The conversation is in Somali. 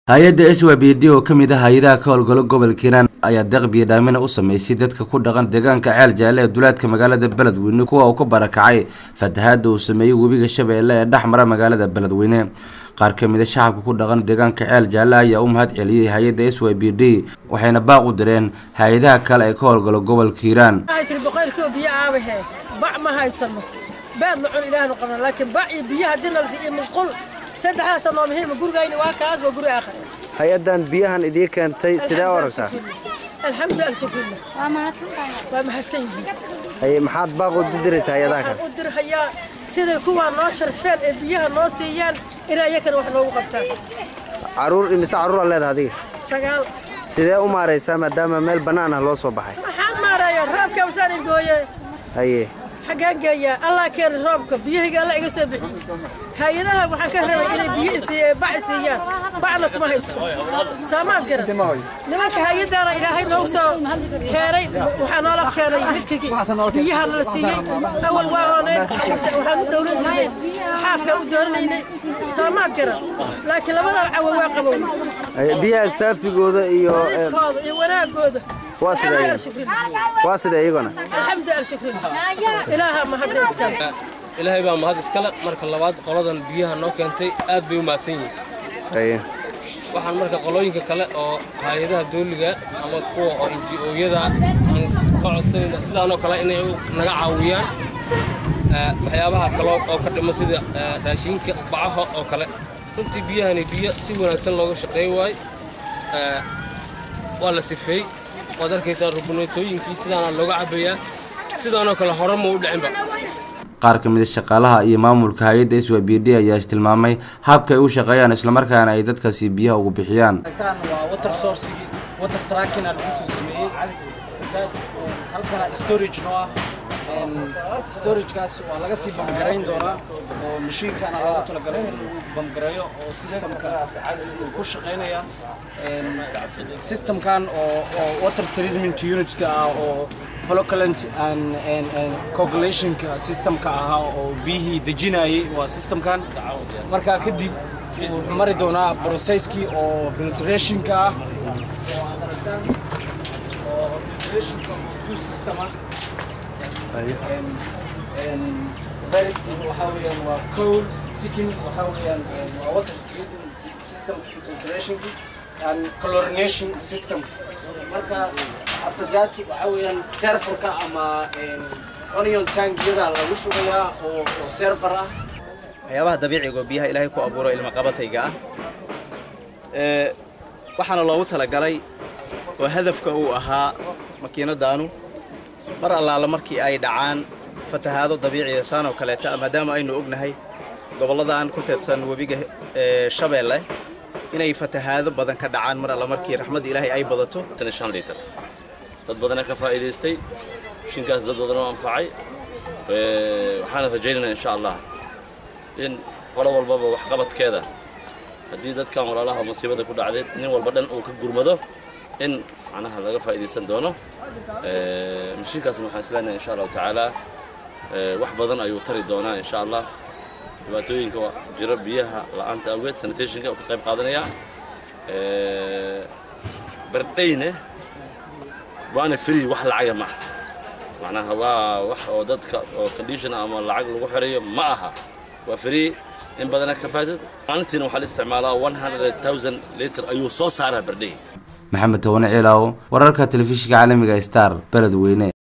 hay-adda s y b d oo ka mid ah hay-adaha ka howlgalo gobolka hiiraan ayaa deeq biyodhaamina u sameysay dadka ku dhaqan deegaanka ceel jaalle ee duleedka magaalada beledweyne kuwa uu ka barakacay fatahaada uu sameeyey webiga shabeelle ee dhex mara magaalada beledweyne qaar ka mid a shacabka ku dhaqan deegaanka ceel jaalle ayaa u mahad celiyey hay-adda s y b d waxayna baaq u direen hay-adaha kale ee ka howlgalo gobolka hiiraan waxay tiri boqolkiiba biyo aabahe bac ma haysano beed la cun ilaahnu qabna laakiin bac iyo biyo haddii nalsi iyo musqul saddexdaasa noo muhiima gurigayni waa kaas waa guri aakhir hay-addan biyahan idii keentay sidee u aragtaa alxamdu alshukurla waa mahadsan yihiin haye maxaad baaq u diraysaa hay-adaha kale waxaan u dirhayaa siday kuwaa noo sharfeen ee biyaha noo siiyaan inay iyakana wax noogu qabtaan caruur imise carruur aad leedaha adiga sagaal sidee u maaraysaa maadaama meel bannaan ah loo soo baxay maxaan maaraya roobka wasaan ingooye haye xaggaan geeyaa allah keena roobka biyahayga alla iga soo bixiyey hay-adaha waxaan ka rabay inay biyo isii bac siiyaan bacna kuma haysto saamaad garan nimanka hay-adaana ilaahay noogu soo keenay waxaa noola keenay midkii biyaha nala siiyey awal waa ooneen waxaan u dhowlan jirnay xaafka u dooranaynay saamaad garan laakiin labadan cawo waa qabow haye biyaha saafigooda iyo eh, nadiifkooda iyo wanaagooda waa sida Alxamdu iyaga alshukrin. waa sida iyaguna alxamdu alshukrin ilaaha mahadda iskale ilaahay baa mahad iskale marka labaad qoladan biyaha noo keentay aad bay u mahadsan yihiin haye waxaan marka qolooyinka kale oo hay-adaha dawliga ama kuwa oo NGO-yada aan ka codsanayna sidaanoo kale inay naga caawiyaan eh, waxyaabaha kale oo ka dhima sida eh, raashinka bacaha oo kale runtii biyahani biyo si wanaagsan looga shaqeey waayo Eh, waa la sifeey waad arkaysaa rubuneetooyinkii sidaana looga cabayaa sidaanoo kale hore ma u dhicinba qaar ka mid a shaqaalaha iyo maamulka hay-adda s y b d ayaa tilmaamay habka ay u shaqeeyaan islamarkaana ay dadkaasi biyaha ugu bixiyaan tan waa water sourcigii water tracking aa lagu soo sameeyey Dad, een, halkana storage noo ah Een, storagekaas waa laga sii bamgarayn doonaa oo mashiinkana loogu talagalay in lagu bamgareeyo oo systemka uu ku shaqaynaya Een, systemkan oo oo water treatment unitka ah oo flocculant and and and coagulationka systemka ahaa oo biyihii dejinayay waa systemkan markaa kadib wuxuu mari doonaa processkii oo filtrationka ah oo aad aragtaan oo filtrationka two system ah And- and first waxaa weeyaan waa coal second waxaa weeyaan een, waa water treatment system filtrationki and chlorination system marka after that waxaa weeyaan serverka ama een, onion tankiyada lagu shubayaa oo oo server ah waxyaabaha dabiiciga oo biyaha ilaahay ku abuuro ilma qabatayga ah ee waxaana loogu talagalay oo hadafka uu ahaa makiinadaanu mar allaala markii ay dhacaan fatahaado dabiiciya saan oo kaleeta maadaama aynu ognahay gobolladan ku teedsan webiga ee shabeelle inay fatahaado badan ka dhacaan mar alla markii raxmadda ilaahay ay badato tan iyo shan liitar dad badana ka faa'iidaystay mishiinkaas dad badan oo anfacay Ee, waxaana rajaynaynaa insha allah in qolo walbaba waxqabadkeeda haddii dadkan walaalaha masiibada ku dhacday nin walba dhan uu ka gurmado in macnaha laga faa'iidaysan doono Ee, mishiinkaasna waxaan isleenahay insha allahu tacaala ee, wax badan ayuu tari doonaa insha allah dhibaatooyinka waa jira biyaha la'aanta awgeed sanitationka uu ka qayb qaadanaya Ee, bardhayne waana free wax lacaga ma aha macnaha waa wax oo dadka oo condition ama lacag lagu xirayo ma aha waa free in badana ka faasad maalintiina waxaa la isticmaalaa 100000 liter ayuu soo saaraa bardhay maxamed towane ciilaaw wararka telefishinka caalamiga star beledweyne